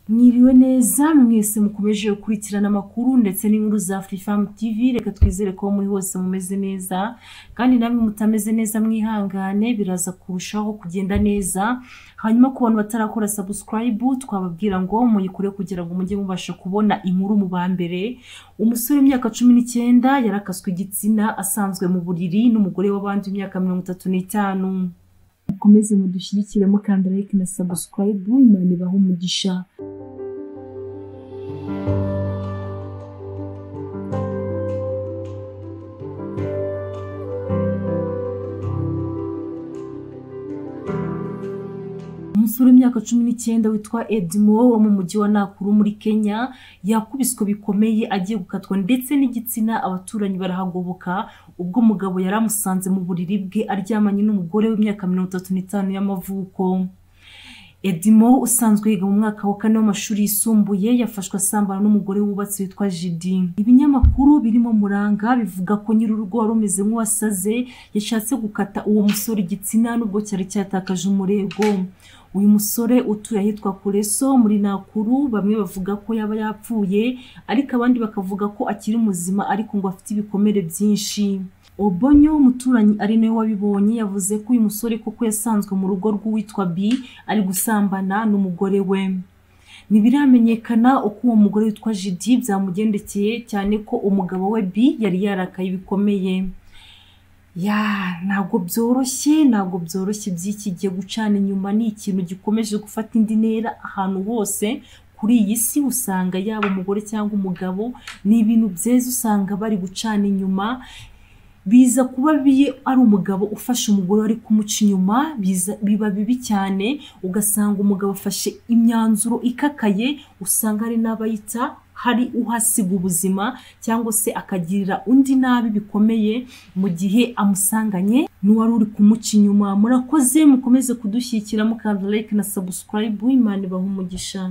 mwiriwe neza mwese mukomeje gukurikirana amakuru ndetse n'inkuru za Afrifam TV reka twizere ko muri hose mumeze neza kandi namwe mutameze neza mwihangane biraza kurushaho kugenda neza hanyuma ku bantu batarakora subscribe twababwira ngo muyikore kugira ngo mujye mubasha kubona inkuru mu ba mbere umusore w'imyaka cumi n'icyenda yarakaswe igitsina asanzwe mu buriri n'umugore w'abandi w'imyaka mirongo itatu n'itanu mukomeze mudushyigikire mukanda like na subscribe imana ibaha umugisha umusore w'imyaka cumi n'icyenda witwa Edmo wo mu mujyi wa Nakuru muri Kenya yakubiswe bikomeye agiye gukatwa ndetse n'igitsina abaturanyi barahagoboka ubwo umugabo yari amusanze mu buriri bwe aryamanye n'umugore w'imyaka mirongo itatu n'itanu y'amavuko Edmo usanzwe yiga mu mwaka wa kane w'amashuri yisumbuye yafashwe asambana n'umugore wubatse witwa Jidi ibinyamakuru birimo Muranga bivuga ko nyir'urugo wari umeze nk'uwasaze yashatse gukata uwo musore igitsina nubwo cyari cyatakaje umurego uyu musore utuye ahitwa Kureso muri Nakuru bamwe bavuga ko yaba yapfuye ariko abandi bakavuga ko akiri muzima ariko ngo afite ibikomere byinshi Obonyo umuturanyi ari nawe wabibonye yavuze ko uyu musore koko yasanzwe mu rugo rw'uwitwa B ari gusambana n'umugore we ntibiramenyekana uko uwo mugore witwa Jidi byamugendekeye cyane ko umugabo we B yari yarakaye bikomeye ya ntabwo byoroshye ntabwo byoroshye by'iki gihe gucana inyuma ni ikintu gikomeje gufata indi ntera ahantu hose kuri iyi si usanga yaba umugore cyangwa umugabo ni ibintu byeze usanga bari gucana inyuma biza kuba biye ari umugabo ufashe umugore ari kumuca inyuma biza- biba bibi cyane ugasanga umugabo afashe imyanzuro ikakaye usanga hari n'abayita hari uhasiga ubuzima cyangwa se akagirira undi nabi bikomeye mu gihe amusanganye n'uwari uri kumuca inyuma murakoze mukomeze kudushyikira mukanda like na subscribe imana ibaha umugisha